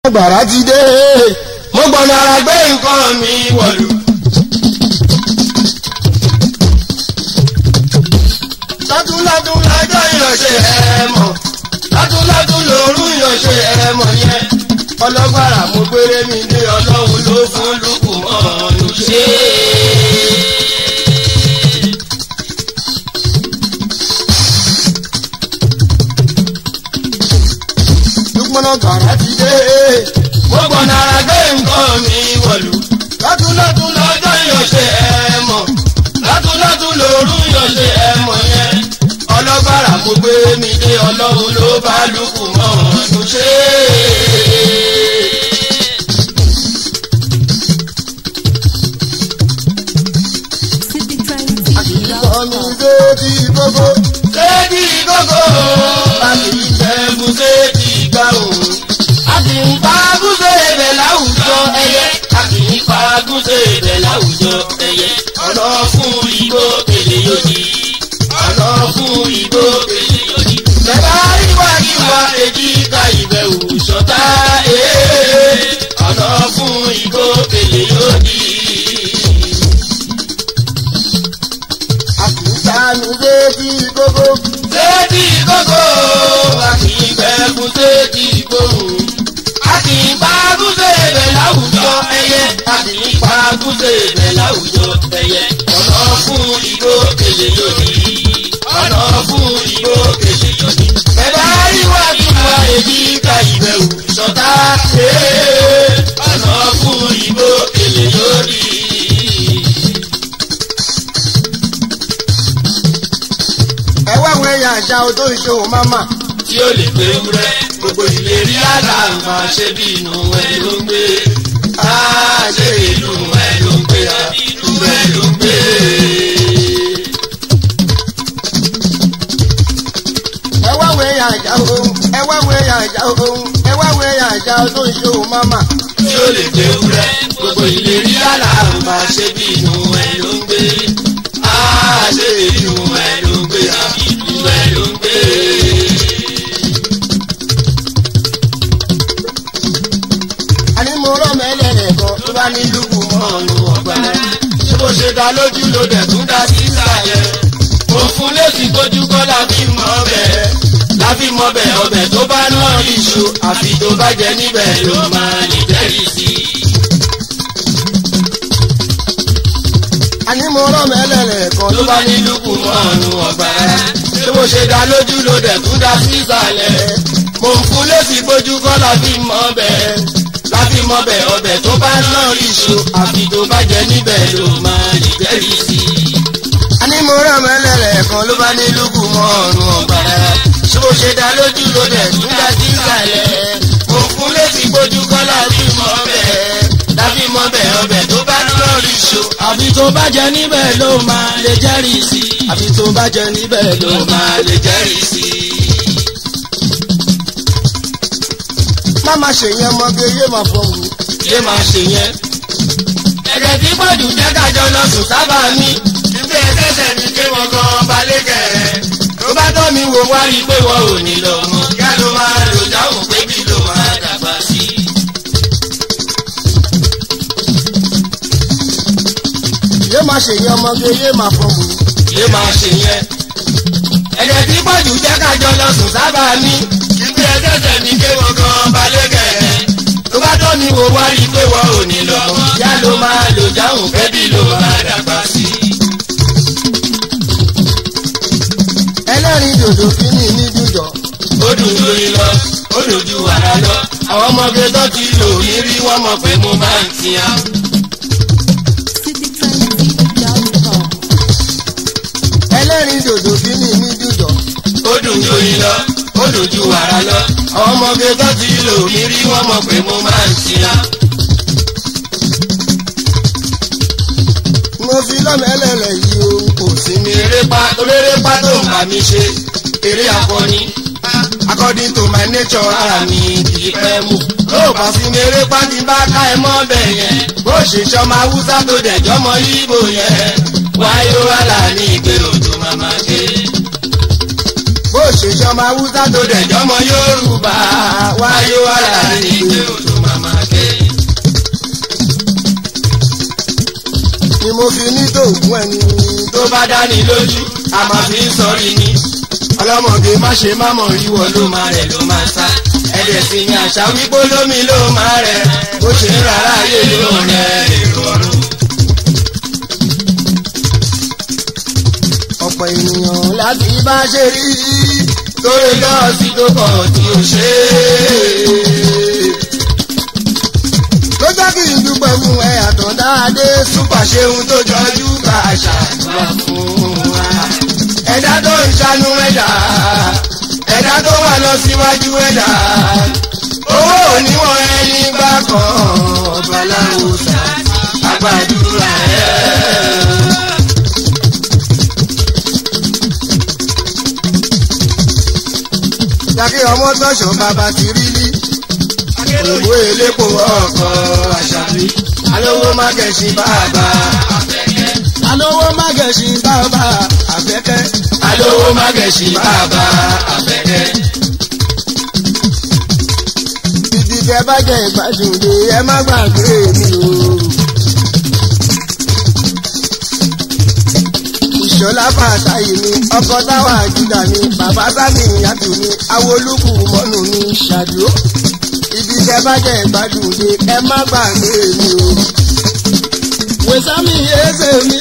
gbàrà ti dé mo gbọ́nà ara gbé nǹkan mi wọ̀lú. lọ́dúnlọ́dún lọ́jọ́ ìyànṣẹ́ ẹ mọ̀ lọ́dúnlọ́dún lòórù ìyànṣẹ́ ẹ mọ̀ yẹn ọlọ́gbàrà mo gbére mi dé ọlọ́run ló fún lùkù mọ́ ọ̀nù ṣe. lùpọ̀nà gbàrà ti dé mo gbọ́nà ara gbé nǹkan mi wọ̀lú. lọ́dúnlọ́dún lọ́jọ́ ìyànṣẹ́ ẹ mọ̀ lọ́dúnlọ́dún lòórù ìyànṣẹ́ ẹ mọ̀ yẹn ọlọ́gbàrà mo gbére mi dé ọlọ́run ló bá lùkù mọ́ ọ̀nù ṣe. City Train TV. ọmọ ìdó ti gbogbo séèdì gógó láti ìjẹ̀bù séèdì gbà òun. a kì í pa gúúsè ibẹ̀ láwùjọ ẹyẹ. a kì í pa gúúsè ibẹ̀ láwùjọ ẹyẹ. ọ̀nà fún igbó kele yóò di. ọ̀nà fún igbó kele yóò di. bẹ́ẹ̀ ìwà ìwà èjì ká ìbẹ̀wò sọ́tà. ọ̀nà fún igbó kele yóò di. àkùsàmì dé ti gbogbo séèdì gógó a kì í gbẹ́gun séèdì gbóhùn. a kì í pa gúúsè ibẹ̀ láwùjọ ẹyẹ. a kì í pa gúúsè ibẹ̀ láwùjọ ẹyẹ. ọ̀nà fún igbó kele yóní. ọ̀nà fún igbó kele yóní. bẹ̀rẹ̀ àríwá tí wà èyí ká ìbẹ̀wò sọ́tà. ọ̀nà fún igbó kele yóní. ẹ wá àwọn ẹyà àṣà odó ìṣòwò máma tí ó lè gbé wúrẹ́ gbogbo ìlérí àlà máa ṣe bí inú ẹ ló ń gbé á ṣe ìlú ẹ ló ń gbé á inú ẹ ló ń gbé. ẹ wá àwọn ẹyà àṣà ohun ẹ wá àwọn ẹyà àṣà ohun ẹ wá àwọn ẹyà àṣà odó ìṣòwò máma tí ó lè gbé wúrẹ́ gbogbo ìlérí àlà máa ṣe bí inú ẹ ló ń gbé á ṣe ìlú ẹ ló ń gbé á inú ẹ ló ń gbé. àní mo rọ mẹlẹrẹ kan tó bá ní lùkù mọ ọ̀nù ọ̀gbà ṣé bó ṣe dá lójú ló dẹ̀ tún dá sí ìsàlẹ̀. mo fún lẹ́sì tójú kọ́ la fi mọ ọbẹ̀ la fi mọ ọbẹ̀ ọbẹ̀ tó bá náà iṣu àfi tó bá jẹ níbẹ̀ ló máa lè jẹ́rìí sí i. àní mo rọ mẹlẹrẹ kan tó bá ní lùkù mọ́ ọ̀nù ọ̀gbà ṣé bó ṣe dá lójú ló dẹ̀ tún dá sí ìsàlẹ̀. mo fún lẹ́sì tójú kọ́ la fi mọ ọbẹ̀ la fi mọ ọbẹ̀ ọbẹ̀ tó bá náà iṣu àfi tó bá jẹ níbẹ̀ ló máa lè jẹ́rìí sí i. àní mo rọ mẹlẹrẹ kan ló bá ní lùkù mọ ọrùn ọgbàrá ṣé bó ṣe dá lójú ló dẹ̀ tún dá sí ìsàlẹ̀. mo fún létí gbójú kọ́ láti mọ bẹ́ẹ̀ láti mọ bẹ́ẹ̀ ọbẹ̀ tó bá lọ́ọ̀rì ṣo. àbí tó bá jẹ níbẹ̀ ló máa lè jẹ́rìí sí i. àbí tó bá jẹ níbẹ̀ ló ló máa lè jẹ́rìí sí i. má má ṣe yẹn mọge yé máa fọwọ́ yé máa ṣe yẹn. ẹ̀jẹ̀ tí pọ̀jù jẹ́ kájọ lọ sùn sábà ní. ìgbé ẹsẹ̀sẹ̀ ní pé wọ́n gan balẹ̀ kẹ̀rẹ́. tó bá tọ́ mi wò wá rí i pé wọ́n ò ní lọ mọ́. yá ló máa lò dáhùn pé bí ló máa dàgbà sí i. yé máa ṣe yẹn mọge yé máa fọwọ́ yé máa ṣe yẹn. ẹ̀jẹ̀ tí pọ̀jù jẹ́ kájọ lọ sùn sábà ní. ìgbé ẹsẹ̀sẹ̀ ní pé wọ́n gan balẹ̀ kẹ̀rẹ́. tó bá tọ́ mi wò wá rí i pé wọ́n ò ní lọ mọ́. yá ló máa lò dáhùn pé bí ló máa dàgbà sí i. ẹlẹ́rìí dòdò kíní ní dùjọ ó dùn lórí lọ ó dùn ju wàrà lọ àwọn ọmọge tó ti lò mí rí wọn mọ pé mo máa ń tiya. citytrendtv.com. ẹlẹ́rìí dòdò kíní ní dùjọ ó dùn lórí lọ ó dùn ju wàrà lọ àwọn ọmọge tó ti lò mí rí wọn mọ pé mo máa ń tiya. mo fi lọ́mẹ́lẹ́lẹ̀ yìí o kò sí mi. mi erépa torérépa tó ń bá mi ṣe eré akọni according to my nature ara mi kì í pẹ́ mú. tó o bá sí mi erépa ti bá ká ẹ mọ́ bẹ̀ yẹn bó ṣe ṣọmọ haúsá tó dẹ̀jọ́ mọ yíbo yẹn wáyé wàhálà ní ìgbé òjò màmá ké. bó ṣe ṣọmọ haúsá tó dẹ̀jọ́ mọ yorùbá wáyé wàhálà ní ìgbé òjò fi ní tòògùn ẹni tó bá dání lójú a máa fi ń sọrí ni ọlọ́mọge má ṣe má mọ̀ ríwọ ló máa rẹ̀ ló máa sá ẹ̀dẹ̀ sì ni àṣà wípé lómi ló máa rẹ̀ bó ṣe ń rárá ayé ló rẹ̀ èrò ọ̀run. ọ̀pọ̀ ènìyàn láti bá ṣe rí torí lọ́ọ̀sì tó pọ̀ tí ó ṣe é. ló jẹ́ kí n dúpẹ́ fún ẹ àtọ̀dáadé súpà ṣeun tó jọjú bá ṣàdúrà fún wa. ẹ̀dá tó ń ṣanú ẹ̀dá ẹ̀dá tó wà lọ síwájú ẹ̀dá owó oníwọ̀n ẹni gbà kan ọba láwùsà àgbàdúrà ẹ̀. yàkí ọmọ tọ́ṣọ̀ bàbá ti rí lí òwò elépo ọkọ̀ àṣàbí alówó má gẹ̀ṣin bàbá alówó má gẹ̀ṣin bàbá àfẹ́kẹ́ alówó má gẹ̀ṣin bàbá àfẹ́kẹ́. ibi tẹ bá jẹ ìgbádùn lé ẹ má gbàgbé mi o. ìṣọlá fàtàyè mi ọkọ táwa àjùdà mi bàbá sábì ìyàtọ̀ mi awolúkù mọ́nù mi ṣàdúró. ibi tẹ bá jẹ ìgbádùn lé ẹ má gbàgbé mi o. wẹ̀sámi ẹsẹ̀ mi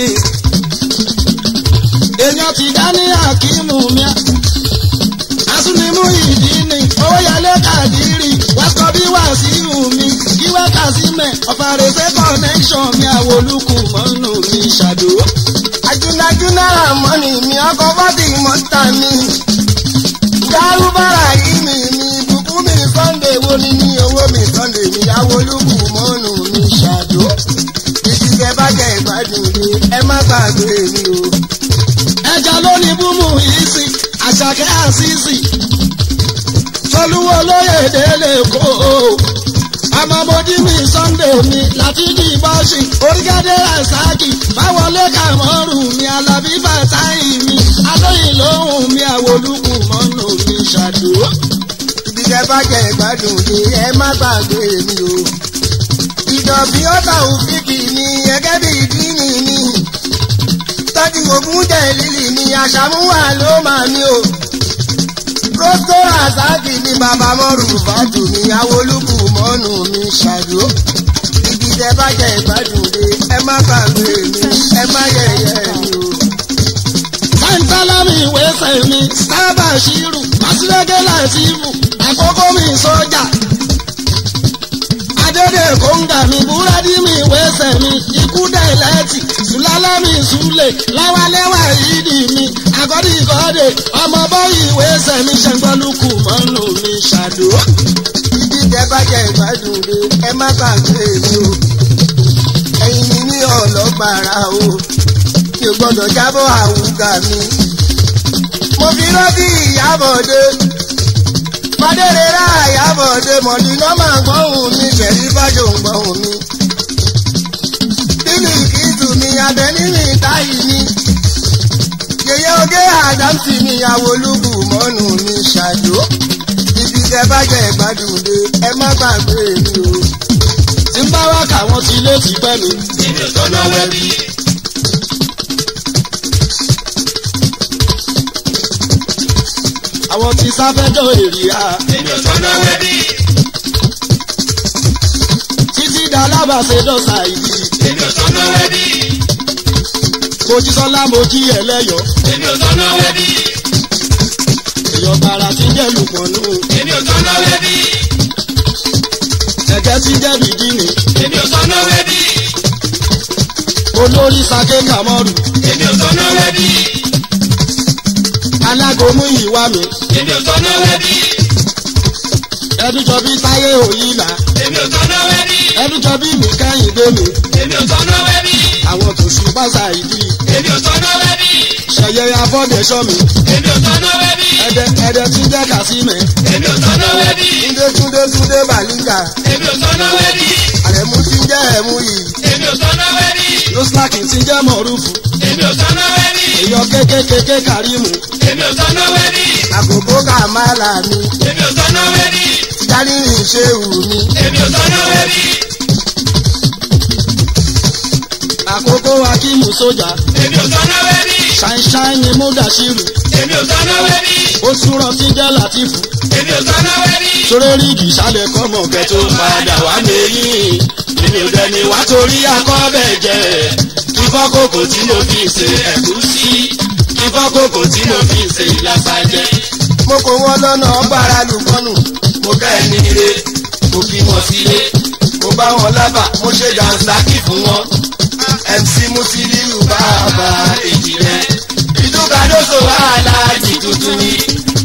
èèyàn ti dá ní àkímù mi asúnimú ìdí ni owó yẹlé kàdírì wákọ bí wàsíù mi kíwá kàsímẹ ọ̀fàrẹsẹ̀ connection mi àwòlùkù mọ́nù mi ṣàdó. ajúnájúná àmọ́nì mi ọkọ̀ bọ́dì mọ́tà mi dárúbára yìí mi mi bùkún mi sunday wo ni ní owó mi sunday mi àwòlùkù mọ́nù mi ṣàdó. ìdíje bá jẹ ìgbádùn mi ẹ má gbàgbé mi o. ẹja ló ní búmù yìí sí àṣàkẹ́ àṣìṣì tolúwo lóye délé kó àmọ́mọ́dí mi sunday mi látìjì bọ́ọ̀ṣì orígádé rasaki báwọlé kàmọ́rù mi alábí bàtáì mi alóyìn lóhùn mi àwòlùkù mọ́nù mi ṣàdúró. ibi tẹ bá jẹ ìgbádùn ni ẹ má gbàgbé mi o. ìdọ̀bí ọ̀tà òfìkì mi gẹ́gẹ́ bí ìdíni mi tọ́jú ògùn jẹ́ lílì mi àṣàmúwà ló máa mi o rosco razaki ni bàbá mọ́rù fàtò mi awolúkù mọ́nù mi ṣàdó. ibi tẹ bá jẹ ìgbádùn dé ẹ má gbàgbé mi ẹ má yẹ̀yẹ́ mi o. sáńtálàmì ìwésẹ̀ mi sábà ṣírù màsílẹ́gẹ́ làtìmù àkókò mi sọ́jà. adédè kóńgà mi búrẹ́dì mi ìwésẹ̀ mi ikú dẹ̀ lẹ́tì sùlálámì sùlẹ̀ láwálẹ́wà ìdí mi àgọ́dì ìgọ́dẹ̀ ọmọ bọ́yì ìwésẹ̀ mi ṣẹ́gbọ́lùkù mọ́nù mi ṣàdó. ibi tẹ bá jẹ ìgbádùn rẹ ẹ má gbàgbé mi o ẹyin mi ní ọlọ́gbàrà o mi ò gbọ́dọ̀ jábọ̀ àwùgà mi. mo fi rántí ìyábọ̀dé fadérera ìyábọ̀dé mọ̀dínà máa gbọ́hùn mi ṣẹ̀rí fájò ń gbọ́hùn mi. bílí kìtù mi abẹ́ní mi táyì mi. yèyé oge àdámsì mi àwòlúkù mọ́nù mi ṣàjò. ibi tẹ bá jẹ ìgbádùn dé ẹ má gbàgbé mi o. tí ń bá wá káwọn ti lé ti pẹ́ mi. èmi ò tọ́nà wẹ́bí. àwọn ti sáfẹ́jọ́ èrìà èmi ò tọ́nà wẹ́bí. títí dalábàṣe dọ́sà ìdí. èmi ò tọ́nà wẹ́bí. mojísọ́lá mojí ẹlẹ́yọ̀ èmi ò tọ́nà wẹ́bí. èèyàn gbàrà tí ń jẹ́ lùpọ̀nù. èmi ò tọ́nà wẹ́bí. ẹ̀jẹ̀ tí ń jẹ́ bìdínì. èmi ò tọ́nà wẹ́bí. olórí sake kamọ́rù. èmi ò tọ́nà wẹ́bí. alágomú ìwà mi. èmi ò tọ́nà wẹ́bí. ẹdújọ bí táyé òyìnlá. èmi ò tọ́nà wẹ́bí. ẹdújọ bí mi kẹ́hìndé mi. èmi ò tọ́nà wẹ́bí. àwọn tó ṣù pàṣà ìdí. èmi ò tọ́nà wẹ́bí. ṣẹ̀yẹ afọ́dẹ̀ṣọ́ mi. èmi ò tọ́nà wẹ́bí. ẹ̀dẹ̀ ẹ̀dẹ̀ tí ń jẹ́ kàsímẹ̀. èmi ò tọ́nà wẹ́bí. túndé túndé túndé bàlíngà. èmi ò tọ́nà wẹ́bí. àrẹ̀mú tí ń jẹ́ ẹ̀mú yìí. èmi ò tọ́nà wẹ́bí. lọ́slákì tí ń jẹ́ mọ̀rúfù. èmi ò tọ́nà wẹ́bí. èèyàn kékékéké kàrímù. èmi ò tọ́nà wẹ́bí. àkókò kàmálà mi. èmi ò tọ́nà wẹ́bí. dání ìṣe wù mí. èmi ò tọ́nà wẹ́bí. kókó akímù sójà èmi ò tọ́nà wẹ́bí ṣáínṣáín ni múdàṣírù èmi ò tọ́nà wẹ́bí ó súnrọ tí ń jẹ́ látìfù èmi ò tọ́nà wẹ́bí. sórérì ìṣàlẹ̀ kọ́mọ kẹ́ tó padà wá mẹ́yìn èmi ò dẹni wá torí akọ́bẹ̀ jẹ ìfọ́kòkò tí mo fi ṣe ẹ̀gúsí ìfọ́kòkò tí mo fi ṣe ìlàsàjẹ. mo kò wọ́n lọ́nà ọgbàrá lùkọ́nù mo ká ẹni ire mo fi wọn sílé mo bá wọn lábà mo ṣe dànsá ṣáàkì fún wọn mc musiliu bàbá bàbá èjì rẹ ìdúkàdóso wàhálà jì tuntun ni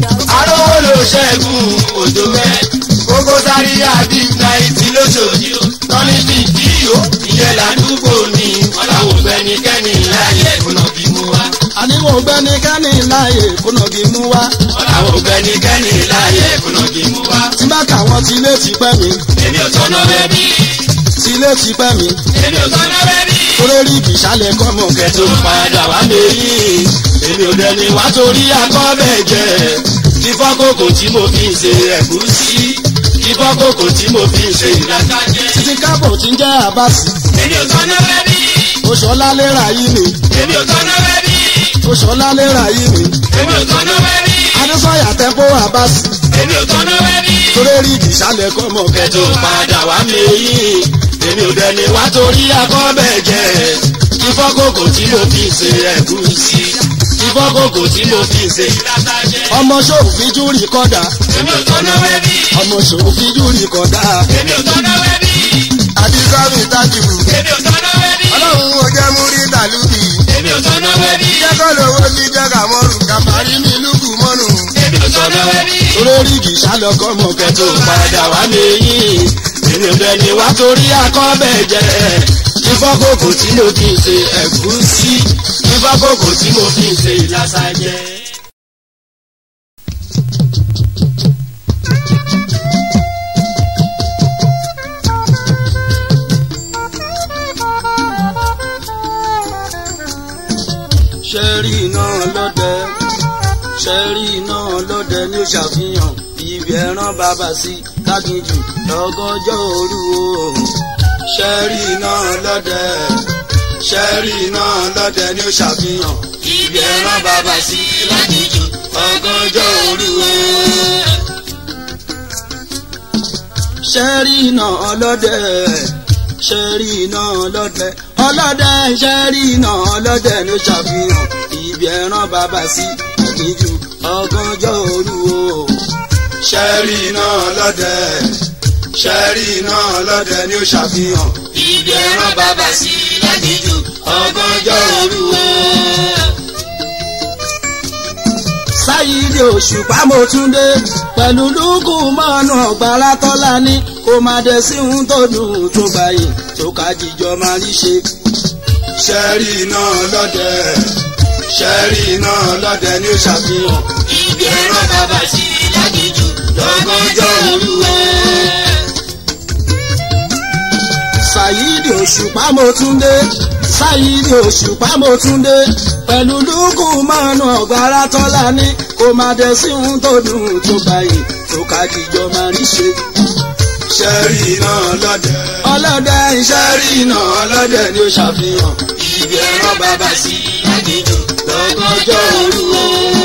arówó ló ṣẹ́gun òjò mẹ́ kókó sáré àbí náìtì lóṣooṣì tọ́ni bí díò ìyẹn ládùúgbò ni wọ́n làwọn ògbẹ́nikẹ́ni láyé kùnà bí mú wa. àníwò gbẹnikẹ́ni láàyè kùnà bí mú wá wọ́n làwọn ògbẹ́nikẹ́ni láyé kùnà bí mú wa. tí bá káwọn tí ilé ti pẹ́ mi èmi ò tọ́nà bẹ́bí tí ilé ti pẹ́ mi èmi ò tọ́nà bẹ́bí. sórérì ìṣàlẹ̀ kọ́mọ kẹ́ tó padà wá lẹ́yìn èmi ò dẹni wá torí akọ́bẹ̀ jẹ ìfọ́kòkò tí mo fi ń ṣe ẹ̀gúsí ìfọ́kòkò tí mo fi ń ṣe ìlàkàjẹ́. títí kábọ̀ tí ń jẹ́ àbáṣì èmi ò tọ́nà bẹ́bí oṣọlá lérà yìí mi èmi ò tọ́nà bẹ́bí oṣọlá lérà yìí mi èmi ò tọ́nà bẹ́bí adésọyà tẹ́kọ̀ àbáṣì èmi ò tọ́nà bẹ́bí. sórérì ìṣàlẹ̀ kọ́mọ kẹ́ tó padà wá lẹ́yìn èmi ò dẹni wá torí akọ́bẹ̀ jẹ ìfọ́kòkò tí mo fi ń ṣe ẹ̀gúsí ìfọ́kòkò tí mo fi ń ṣe ìlàkàjẹ́. ọmọ ṣòfin júrì kọ́dà èmi ò tọ́nà bẹ́bí ọmọ ṣòfin júrì kọ́dà èmi ò tọ́nà bẹ́bí àdìsọ́mì tájìbù èmi ò tọ́nà bẹ́bí ọlọ́run ò jẹ́ mú rí tàlùbì èmi ò tọ́nà bẹ́bí jẹ́kọ̀ lówó sí jẹ́ka mọ́rù kàfàrí mi lùkù mọ́nù èmi ò tọ́nà bẹ́bí. sórérì ìṣàlẹ̀ kọ́mọ kẹ́ tó padà wá lẹ́yìn èmi ò dẹni wá torí akọ́bẹ̀ jẹ ìfọ́kòkò tí mo fi ń ṣe ẹ̀gúsí ìfọ́kòkò tí mo fi ń ṣe ìlàsàjẹ́. ṣẹ́rí iná lọ́dẹ ṣẹ́rí iná lọ́dẹ ní ó ṣàfihàn ibi ẹran bàbá sí káginjù lọ́gọ́jọ́ òru o ṣẹ́rí iná lọ́dẹ ṣẹ́rí iná lọ́dẹ ní ó ṣàfihàn ibi ẹran bàbá sí lágìjù ọgọ́jọ́ òru o. ṣẹ́rí iná ọlọ́dẹ ṣẹ́rí iná ọlọ́dẹ ọlọ́dẹ ṣẹ́rí iná ọlọ́dẹ ní ó ṣàfihàn ibi ẹran bàbá sí káginjù ọgọ́jọ́ òru o ṣẹ́rí iná ọlọ́dẹ ṣẹ́rí iná ọlọ́dẹ ní ó ṣàfihàn ibi ẹran bàbá sí lágìjù ọgọ́jọ́ òru o. sáyidé òṣùpá mo tún dé pẹ̀lú lúkù mọ́nà ọ̀gbára tọ́lá ní kó má dé sí ohun tó dùn tó gbàyè tó ká jíjọ máa rí ṣe. ṣẹ́rí iná ọlọ́dẹ ṣẹ́rí iná ọlọ́dẹ ní ó ṣàfihàn ibi ẹran bàbá sí lágìjù lọ́gọ́jọ́ òru o. sáyidé òṣùpá mo tún dé sáyidé òṣùpá mo tún dé pẹ̀lú lúkù mọ́nà ọ̀gbára tọ́lá ní kó má dé sí ohun tó dùn tó gbàyè tó ká jíjọ máa rí ṣe. ṣẹ́rí iná ọlọ́dẹ ọlọ́dẹ ṣẹ́rí iná ọlọ́dẹ ni ó ṣàfihàn ibi ẹran bàbá sí lágìjù lọ́gọ́jọ́ òru o.